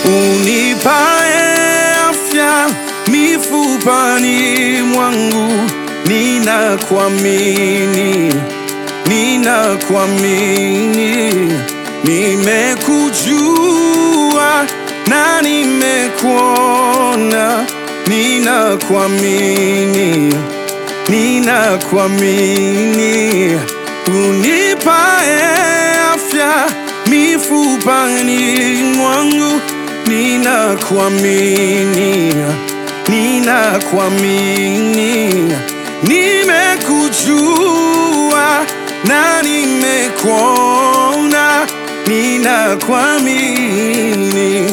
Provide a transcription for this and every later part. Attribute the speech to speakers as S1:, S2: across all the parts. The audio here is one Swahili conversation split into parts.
S1: unipae afya mifupani mwangu, ninakuamini, ninakuamini, nimekujua na nimekuona, ninakuamini, ninakuamini, unipae afya mifupani mwangu, ninakuamini, ninakuamini, nimekujua na nimekuona, ninakuamini,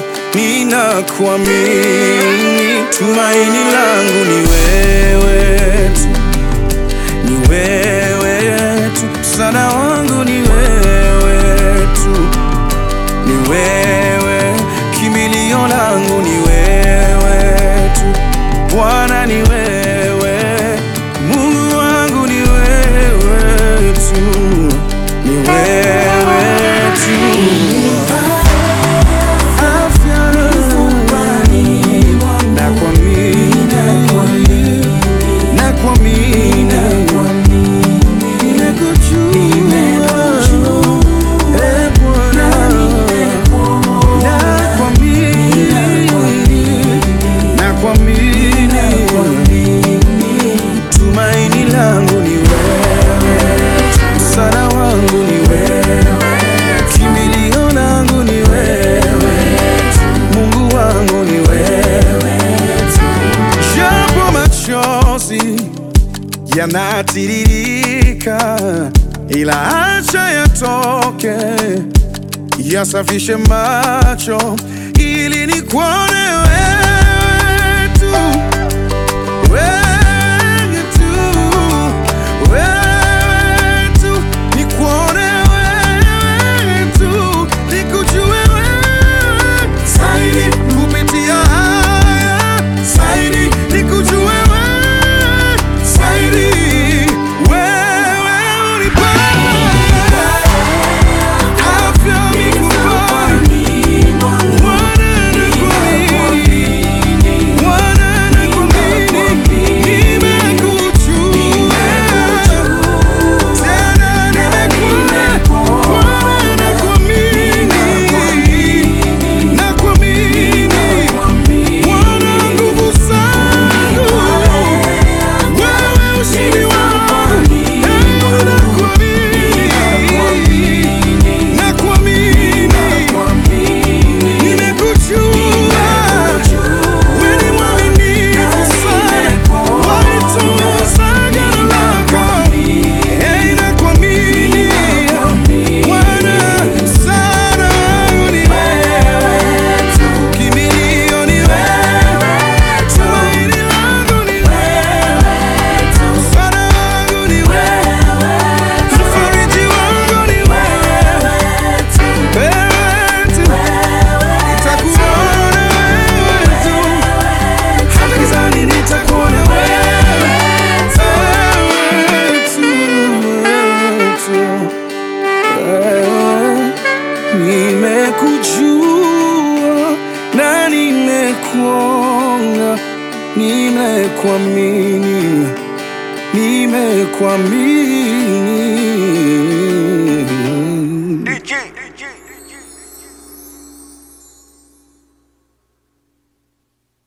S1: ninakuamini, tumaini langu ni wewe tu ni wewe tu, msaada wangu ni wewe tu, ni wewe, kimbilio langu ni wewe tu, Bwana ni wewe, Mungu wangu ni wewe tu, ni wewe tu. Afya nakuamini, nakuamini, nimekujua, eh, Bwana, nakuamini, nakuamini, tumaini langu ni wewe, msaada wangu ni wewe, kimbilio langu ni wewe, Mungu wangu ni wewe, japo machozi yanatiririka, ila acha yatoke, yasafishe macho ili nikuone wewe tu, wewe tu, wewe tu, nikuone wewe tu, nikujue wewe zaidi kupitia haya zaidi, nikujue wewe zaidi, wewe unipae afya mifupani Nimekujua wewe ni mwaminifu sana, walitunza agano lako. Hey, nakuamini Bwana, msaada wangu ni wewe tu, kimbilio ni wewe, tumaini langu ni wewe tu, msaada wangu ni wewe, mfariji wangu ni wewe tu, wewe tu. Nitakuona wewe tu, hata gizani nitakuona wewe, wewe tu, wewe tu, wewe. Nimekujua na nimekuona, nimekuamini, nimekuamini.